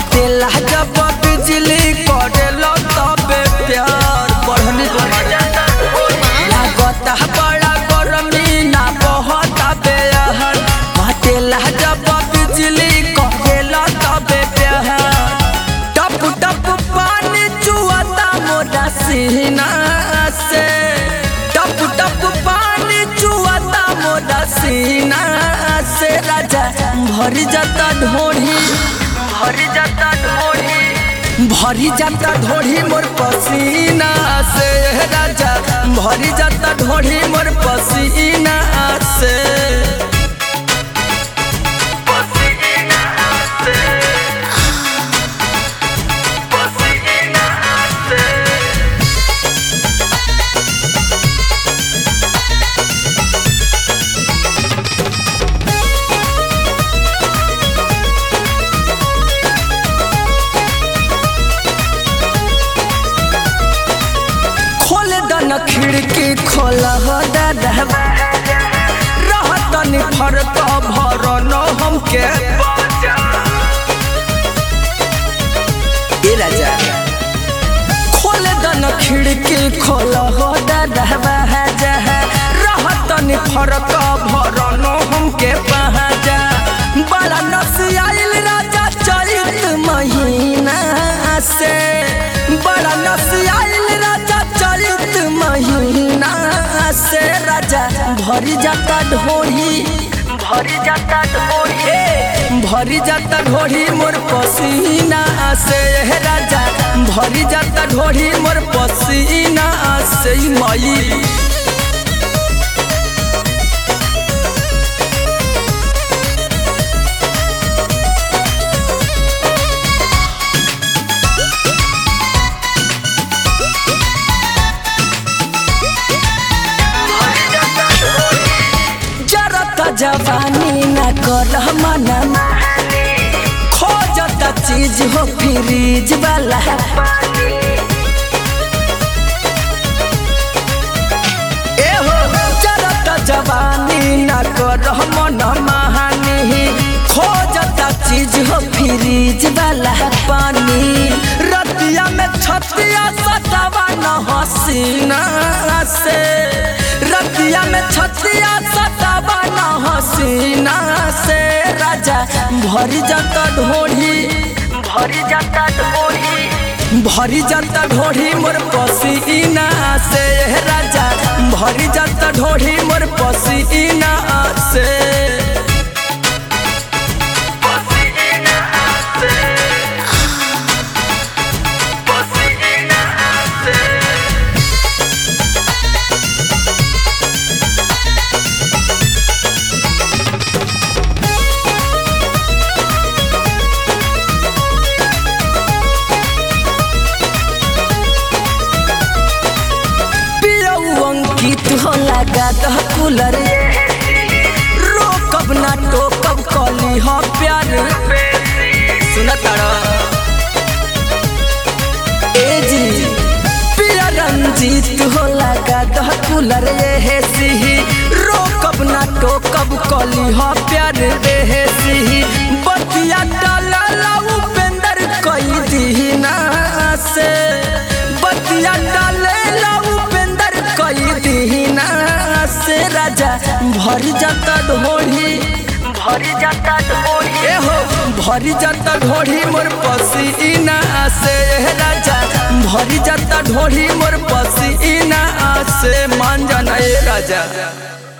कटेला जब बिजली करेला तबे प्यार बढ़नी लागता बड़ा गरमी ना बहुत बेहर कटेला जब बिजली करेला तबे प्यार टप टप पानी चुआता मोरा सीना से टप टप पानी चुआता मोरा सीना से राजा भरी जाता ढोढ़ी भरी जाता ढोढ़ी भरी जाता ढोढ़ी मोर पसीना से राजा भरी जाता ढोढ़ी मोर पसीना से खोल दन खिड़की खोल रहतनी फरत भरन हमके ए राजा खोल दन खिड़की खोल रहतनी फरत भरन हमके पहजा बड़ा नसियाइल राजा चरित महीना से बड़ा नसियाइल राजा चरित महीना से राजा भरी जाता ढोही भरी जाता ढोही भरी जाता ढोही मोर पसीना से हे राजा भरी जाता ढोही मोर पसीना से मई जरता जवानी न कर मना खोजता चीज हो फ्रीज वाला ए हो जरता जवानी न कर मन महानी खोजता चीज हो फ्रीज वाला पानी रतिया में छतिया सतावा न हसीना से रतिया में छतिया सतावा न हसीना से राजा भरी जाता ढोढ़ी भरी जाता ढोढ़ी भरी जाता ढोढ़ी मोर पसीना से राजा भरी जाता ढोढ़ी मोर पसीना से पियऊ अंकित हो लगा दह कूलर रोकब ना टोकब कली हो प्यार सुना तारा ए जी पिया रंजीत हो लगा दह कूलर ये है सिही रोकब ना टोकब कली हो प्यार रे है सिही बतिया डाला लाऊ पेंदर कई दीना से बतिया डाले लाऊ पेंदर कई दीना से राजा भरी जाता ढोढ़ी भरी जाता ढोढ़ी ए हो भरी जाता ढोढ़ी मोर पसीना से राजा भरी जाता ढोढ़ी मोर पसीना से मान जाना ए राजा